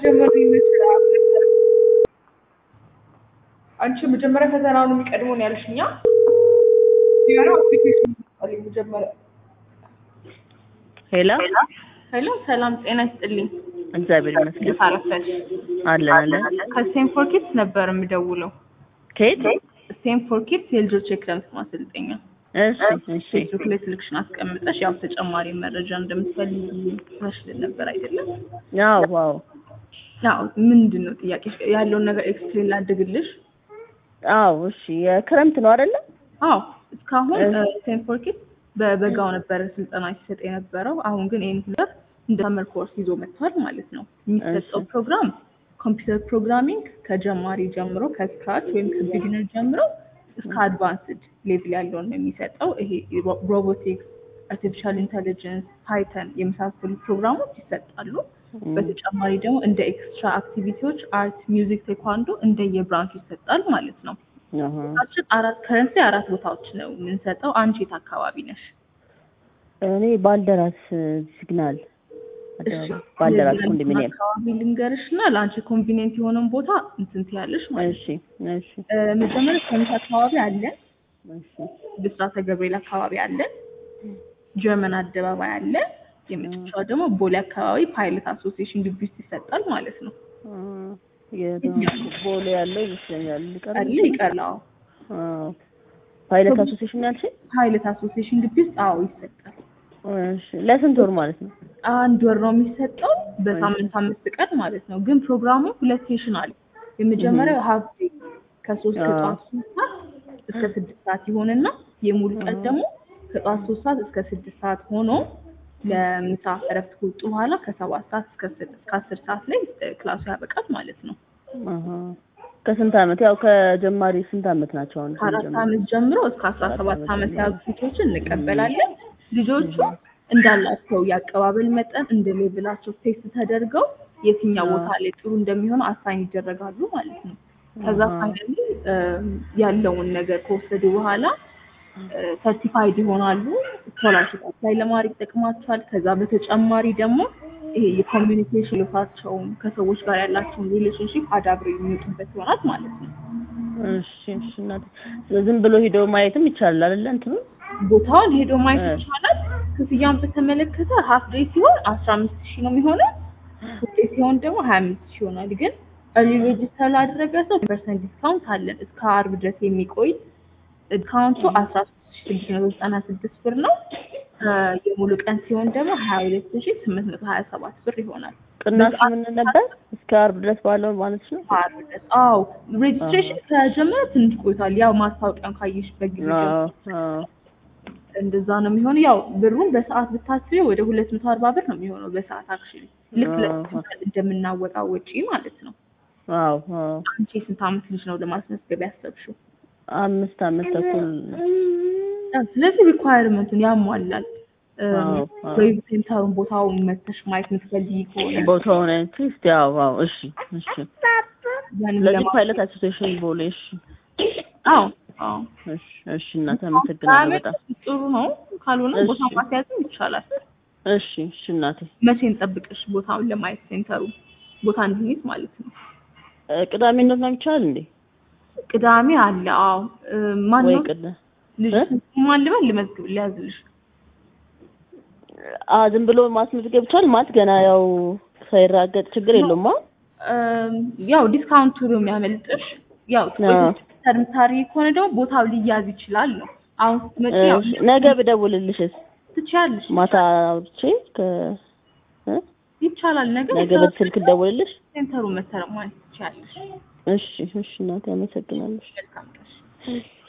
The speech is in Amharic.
ጀመሩ ይመስላል። አንቺ መጀመሪያ ፈተናውን የሚቀድመውን ያልሽኛ ያ አፕሊኬሽን አለኝ መጀመሪያ። ሄሎ ሄሎ ሰላም ጤና ይስጥልኝ። እግዚአብሔር ይመስገን እንዴት አረፈሽ? አለን አለን ከስቴንፎርድ ኪድስ ነበር የምደውለው። ከየት ስቴንፎርድ ኪድስ የልጆች የክረምት ማሰልጠኛ እሺ እሺ ፌስቡክ ላይ ስልክሽን አስቀምጠሽ ያው ተጨማሪ መረጃ እንደምትፈልጊ መስልን ነበር አይደለም? ያው ዋው ያው ምንድን ነው ጥያቄ ያለውን ነገር ኤክስፕሌን ላድርግልሽ። አዎ እሺ የክረምት ነው አይደለ አዎ እስካሁን ስቴንፎርድ ኪድስ በበጋው ነበረ ስልጠና ሲሰጥ የነበረው። አሁን ግን ይህን ሁለት እንደ ሰመር ኮርስ ይዞ መጥቷል ማለት ነው። የሚሰጠው እሺ። ፕሮግራም ኮምፒውተር ፕሮግራሚንግ ከጀማሪ ጀምሮ ከስክራች ወይም ከቢጊነር ጀምሮ እስከ አድቫንስድ ሌቭል ያለውን ነው የሚሰጠው። ይሄ ሮቦቲክስ፣ አርቲፊሻል ኢንተሊጀንስ፣ ፓይተን የመሳሰሉ ፕሮግራሞች ይሰጣሉ። በተጨማሪ ደግሞ እንደ ኤክስትራ አክቲቪቲዎች አርት፣ ሚውዚክ፣ ቴኳንዶ እንደየብራንቹ ይሰጣል ማለት ነው። አሃ ቦታችን አራት ከረንሲ አራት ቦታዎች ነው የምንሰጠው። አንቺ የት አካባቢ ነሽ? እኔ ባልደራስ ሲግናል እሺ፣ ባልደራስ ስለዚህ ኮንዶሚኒየም አካባቢ ልንገርሽ እና ለአንቺ ኮንቪኒየንት የሆነውን ቦታ እንትን ትያለሽ ማለት እሺ እሺ ነው። እ፣ መጀመሪያ ከሚስ አካባቢ አለን፣ እሺ ብስራተ ገብርኤል አካባቢ አለን፣ ጀርመን አደባባይ አለ። የመጨረሻው ደግሞ ቦሌ አካባቢ ፓይለት አሶሲዬሽን ግቢ ውስጥ ይሰጣል ማለት ነው። አ፣ የት ቦሌ ያለው ይመስለኛል ሊቀር አለ ይቀርላው አዎ ፓይለት አሶሲዬሽን ያልሽኝ ፓይለት አሶሲዬሽን ግቢ ውስጥ አዎ ይሰጣል። እሺ ለስንት ወር ማለት ነው አንድ ወር ነው የሚሰጠው በሳምንት አምስት ቀን ማለት ነው። ግን ፕሮግራሙ ሁለት ሴሽን አለ። የመጀመሪያው ሀፍ ዴይ ከሶስት አዎ። ከጠዋት ሶስት ሰዓት እስከ ስድስት ሰዓት ይሆንና የሙሉ ቀን ደግሞ ከጠዋት ሶስት ሰዓት እስከ ስድስት ሰዓት ሆኖ ለምሳ እረፍት ከወጡ በኋላ ከሰባት ሰዓት እስከ ስድ- እስከ አስር ሰዓት ላይ እ፣ ክላሱ ያበቃል ማለት ነው። አሃ ከስንት አመት ያው ከጀማሪ ስንት አመት ናቸው አሁን ከአራት ከጀማሪ? ዓመት ጀምሮ እስከ አስራ አራት ሰባት ዓመት ዓመት ጀምሮ። ያሉ ልጆችን እንቀበላለን። ልጆቹ እንዳላቸው የአቀባበል መጠን እንደ ሌቭላቸው ቴስት ተደርገው የትኛው ቦታ ላይ ጥሩ እንደሚሆኑ አሳይን ይደረጋሉ ማለት ነው። ከዛ አሃ። ፋይናሊ ያለውን ነገር ከወሰዱ በኋላ ሰርቲፋይድ ይሆናሉ። ስኮላርሽፕ አፕላይ ለማድረግ ይጠቅማቸዋል። ከዛ በተጨማሪ ደግሞ ይሄ የኮሚኒኬሽን ልፋቸውን ከሰዎች ጋር ያላቸውን ሪሌሽንሽፕ አዳብረው የሚወጡበት ይሆናል ማለት ነው። እሺ እሺ እናቴ ዝም ብሎ ሂዶ ማየትም ይቻላል አይደለ እንትኑ ቦታውን ሄዶ ማየት እ። ይቻላል። ክፍያውን በተመለከተ ሀፍ ዴይ ሲሆን አስራ አምስት ሺህ ነው የሚሆነው። ፉል ዴይ ሲሆን ደግሞ ሀያ አምስት ሺህ ይሆናል። ግን እርሊ ሬጅስተር ላደረገ ሰው ፐርሰንት ዲስካውንት አለን እስከ አርብ ድረስ የሚቆይ ዲስካውንቱ አስራ ሶስት ሺህ ስድስት መቶ ዘጠና ስድስት ብር ነው። እ፣ የሙሉ ቀን ሲሆን ደግሞ ሀያ ሁለት ሺህ ስምንት መቶ ሀያ ሰባት ብር ይሆናል። ቅናሽ ምን ነበር እስከ አርብ ድረስ ባለው ማለት ነው አርብ ድረስ አዎ፣ ሬጅስትሬሽን ከጀመረ ትንሽ ቆይቷል። ያው ማስታወቂያን ካየሽበት ጊዜ ጀምሮ አዎ አዎ እንደዛ ነው የሚሆነው። ያው ብሩን በሰዓት ብታስቢ ወደ ሁለት መቶ አርባ ብር ነው የሚሆነው በሰዓት አክቹሊ ልክ አዎ። ለክፍል እንደምናወጣ ወጪ ማለት ነው። አዎ አዎ አንቺ የስንት ዓመት ልጅ ነው ለማስመዝገብ ያሰብሽው? አምስት አመት ተኩል ያው ስለዚህ ሪኳየርመንቱን ያሟላል። አዎ፣ አዎ። ዌብ ሴንተሩን ቦታውን መተሽ ማየት የምትፈልጊ ከሆነ ቦታውን ትስት ያው አዎ እሺ እሺ ያንን ስለዚህ ለማ- ፓይለት አሶሲዬሽን ቦሌ እሺ አዎ አዎ እሺ እሺ እናቴ አመሰግናለሁ በጣም ጥሩ ነው። ካልሆነ እሺ። ቦታ ማስያዝም ይቻላል። እሺ እሺ እናቴ መቼ እንጠብቅሽ ቦታውን ለማየት ሴንተሩ ቦታ እንድንይዝ ማለት ነው? እ፣ ቅዳሜ እንደት ነው የሚቻል እንዴ ቅዳሜ አለ። አዎ እ፣ ማን ወይ ነው ቅዳ ልጅ እ? ማን ልበል ልመዝግብ ሊያዝልሽ አ ዝም ብሎ ማስመዝገብ ይቻላል ማለት ገና ያው ሳይራገጥ ችግር የለውም አ እም፣ ያው ዲስካውንቱ ነው የሚያመልጥሽ። ያው አዎ። ተርምታሪ ከሆነ ደግሞ ቦታው ሊያዝ ይችላል ነው። አሁን ስትመጪ ያው እሺ፣ ነገ ብደውልልሽስ ትችያለሽ። ማታ አውርቼ ከ እ? ይቻላል። ነገ ነገ በስልክ ደውልልሽ ሴንተሩ መተረ ማለት ትችያለሽ። እሺ እሺ እናቴ አመሰግናለሁ መልካም ቀን። እሺ